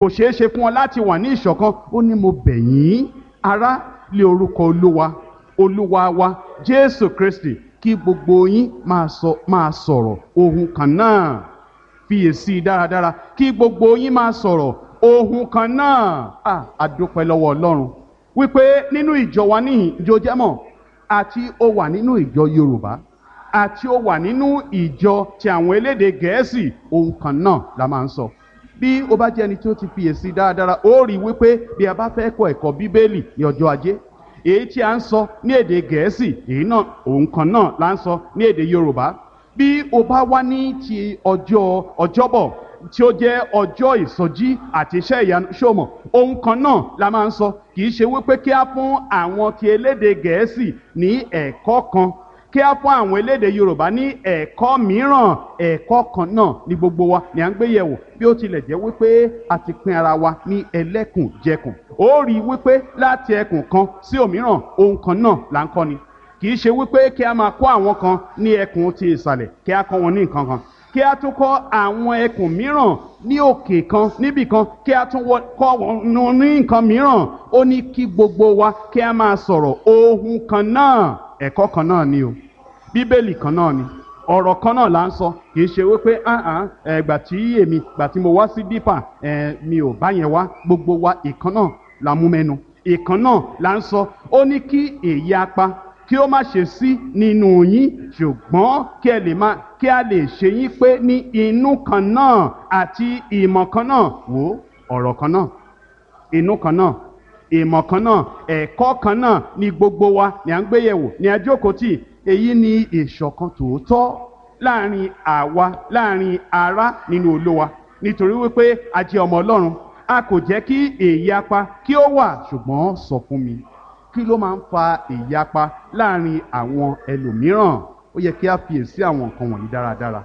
kò ṣeé ṣe fún wọn láti wà ní ìṣọ̀kan ó ní mo bẹ̀ yín ará lé orúkọ olúwa olúwa wa jésù kristi kí gbogbo yín máa sọ máa sọ̀rọ̀ ohun kan náà fiyèsí dáradára kí gbogbo yín máa sọ̀rọ̀ ohun kan náà à àdúpẹ́ lọ́wọ́ ọlọ́run wípé nínú ìjọ wa níhìn ìjọ jẹ́mọ̀ àti ó wà nínú ìjọ yorùbá àti ó wà nínú ìjọ ti àwọn elédè gẹ̀ẹ́sì ohun kan náà la máa ń sọ bí o bá jẹ́ ẹni tí ó ti fiyèsí dáradára ó rí wípé bí a bá fẹ́ kọ́ ẹ̀kọ́ bíbélì ní ọjọ́ ajé èyí tí a ń sọ ní èdè gẹ̀ẹ́sì èyí náà ohun kan náà la ń sọ ní èdè yorùbá bí o bá wá ní ti ọjọ́ ọjọ́bọ̀ tí ó jẹ́ ọjọ́ ìsọjí àti iṣẹ́ ìyanu ṣòmọ̀ ohun kan náà la máa ń sọ kì í ṣe wípé kí á fún àwọn ti elédè gẹ̀ẹ́sì ní ẹ̀kọ́ kan kí á fún àwọn elédè yorùbá ní ẹ̀kọ́ mìíràn ẹ̀kọ́ kan náà ní gbogbo wa ni à ń gbé yẹ̀wò bí ó tilẹ̀ jẹ́ wípé a ti pín ara wa ní ẹlẹ́kùnjẹkùn ó rí i wípé láti ẹkùn kan sí òmíràn ohun kan náà là ń kọ́ ni kì í ṣe wípé kí a máa kọ́ àwọn kan ní ẹkùn ti ìsàlẹ̀ kí a kọ́ wọn ní nǹkan kan kí a tún kọ́ àwọn ẹkùn mìíràn ní òkè kan níbì kan kí a tún kọ́ wọn ní nǹkan mìíràn ó ní kí gbogbo wa kí a máa sọ̀rọ̀ ohun kan náà ẹ̀kọ́ kan náà ni o bíbélì kan náà ni ọ̀rọ̀ kan náà là ń sọ kì í ṣe wípé ẹgbà tí èmi gbà tí mo wá sí dípà mi ò bá yẹn wá gbogbo wa ìkan náà la mú mẹ́nu ìkan náà là ń sọ ó ní kí èyí apá kí ó má ṣe sí nínú yín ṣùgbọ́n kí ẹ lè má kí a lè ṣe yín pé ní inú kan náà àti ìmọ̀ kan náà wò ọ̀rọ̀ kan náà inú kan náà ìmọ̀ kan náà ẹ̀kọ́ kan náà ní gbogbo wa ní à ń gbé yẹ̀wò ní ajókòtì èyí ni ìṣọ̀kan tòótọ́ láàrin àwa láàrin ará nínú olówa nítorí wípé a jẹ́ ọmọ ọlọ́run a kò jẹ́ kí èyapa kí ó wà ṣùgbọ́n sọ fún mi kí ló máa ń fa ìyapa láàrin àwọn ẹlòmíràn ó yẹ kí a fiyèsí àwọn nǹkan wọ̀nyí dáradára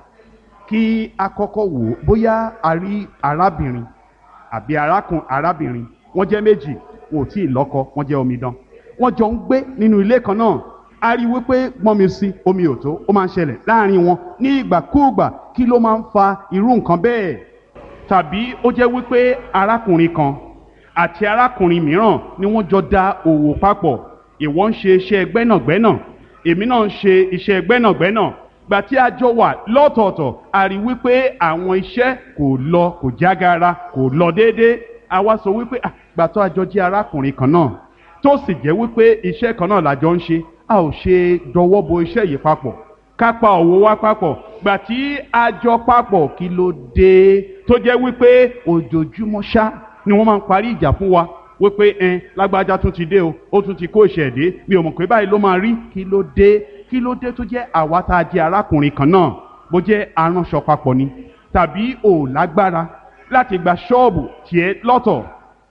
kí a kọ́kọ́ wò ó bóyá a rí arábìnrin àbí arákùn arábìnrin wọ́n jẹ́ méjì wọn ò tí ì lọ́kọ wọ́n jẹ́ omidan wọ́n jọ ń gbé nínú ilé kan náà a rí wípé gbọ́n mi sí omi ò tó ó máa ń ṣẹlẹ̀ láàrin wọn ní ìgbàkúùgbà kí ló máa ń fa irú nǹkan bẹ́ẹ̀ tàbí ó jẹ́ wípé arákùnrin kan àti arákùnrin mìíràn ni wọ́n jọ da òwò papọ̀ ìwọ ń ṣe iṣẹ́ gbẹ́nàgbẹ́nà èmi náà ń ṣe iṣẹ́ gbẹ́nàgbẹ́nà gbà tí a jọ wà lọ́tọ̀ọ̀tọ̀ a rí wípé àwọn iṣẹ́ kò lọ kò jágara kò lọ déédéé a wá sọ wípé gbà tó a jọ jẹ́ arákùnrin kan náà tó sì jẹ́ wípé iṣẹ́ kan náà la jọ ń ṣe a ò ṣe dọwọ́ bo iṣẹ́ yìí papọ̀ ká pa òwò wa papọ̀ gbà tí a jọ papọ̀ kí ló dé tó jẹ́ wípé ojoojúmọ́ ṣá ni wọ́n máa ń parí ìjà fún wa wípé ẹn lágbájá tún ti dé o ó tún ti kó ìṣẹ̀dé mi ò mọ̀ pé báyìí ló máa rí kí ló dé kí ló dé tó jẹ́ àwa tá a jẹ́ arákùnrin kan náà bó jẹ́ aránṣọ papọ̀ ni tàbí ò lágbára láti gba ṣọ́ọ̀bù tiẹ̀ lọ́tọ̀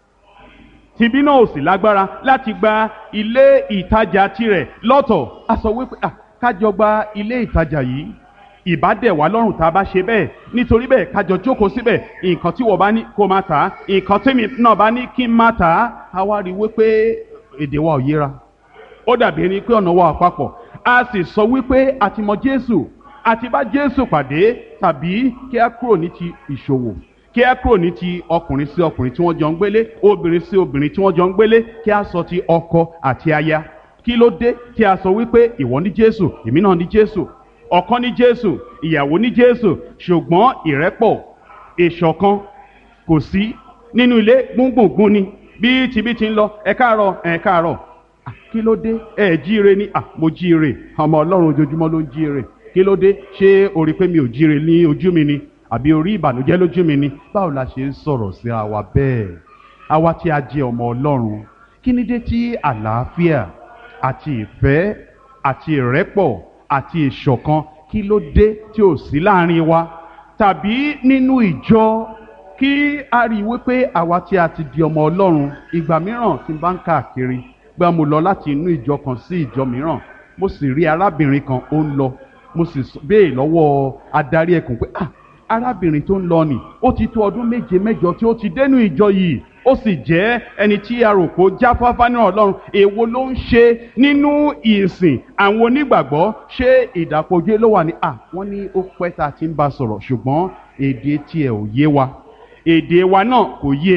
tìbí náà ò sì lágbára láti gba ilé ìtajà tirẹ̀ lọ́tọ̀ a sọ wípé kájọ gba ilé ìtajà yìí ìbádẹ̀ wá lọ́rùn tá a bá ṣe bẹ́ẹ̀ nítorí bẹ́ẹ̀ kájọ jókòó síbẹ̀ nǹkan tí wọ́n bá ní kó má tà á nǹkan tí mi náà bá ní kí n má tà á a wá rí i wípé èdè wa ò yéra ó dàbí ẹni pé ọ̀nà wa ò papọ̀ a sì sọ wípé a ti mọ Jésù a ti bá Jésù pàdé tàbí kí a kúrò ní ti ìṣòwò kí a kúrò ní ti ọkùnrin sí ọkùnrin tí wọ́n jọ ń gbélé obìnrin sí obìnrin tí wọ́n jọ ń gbélé kí a sọ ti ọkọ àti aya kí ló dé tí a sọ wípé ìwọ ní Jésù èmi náà ní Jésù ọ̀kan ní Jésù ìyàwó ní Jésù ṣùgbọ́n ìrẹ́pọ̀ ìṣọ̀kan kò sí nínú ilé gbùngbùngbùn ni bí tibí ti ń lọ ẹ káàárọ̀ ẹ káàárọ̀ kí ló dé ẹ jíire ní à mo jíire ọmọ Ọlọ́run ojoojúmọ́ ló ń jíire kí ló dé ṣé o rí pé mi ò jíire ní ojú mi ni àbí orí ìbànújẹ́ lójú mi ni báwo la ṣe ń sọ̀rọ̀ síra wa bẹ́ẹ̀ àwa tí a jẹ́ ọmọ Ọlọ́run kí ni dé tí àlàáfíà àti ìfẹ́ àti ìrẹ́pọ̀ àti ìṣọ̀kan kí ló dé tí ò sí láàrin wa tàbí nínú ìjọ kí a rí i wípé àwa tí a ti di ọmọ Ọlọ́run ìgbà mìíràn tí n bá ń káàkiri gbà mo lọ láti inú ìjọ kan sí ìjọ mìíràn mo sì rí arábìnrin kan ó ń lọ mo sì béè lọ́wọ́ adarí ẹkùn pé ah arábìnrin tó ń lọ nì ó ti tó ọdún méje mẹ́jọ tí ó ti dénú ìjọ yìí ó sì jẹ́ ẹni tí a rò pé ó jáfáfá ní ọlọ́run èwo ló ń ṣe nínú ìsìn àwọn onígbàgbọ́ ṣé ìdàpọ̀jù ló wà ní à wọ́n ní ó pẹ́ tá a ti ń bá sọ̀rọ̀ ṣùgbọ́n èdè tiẹ̀ ò yé wa èdè wa náà kò yé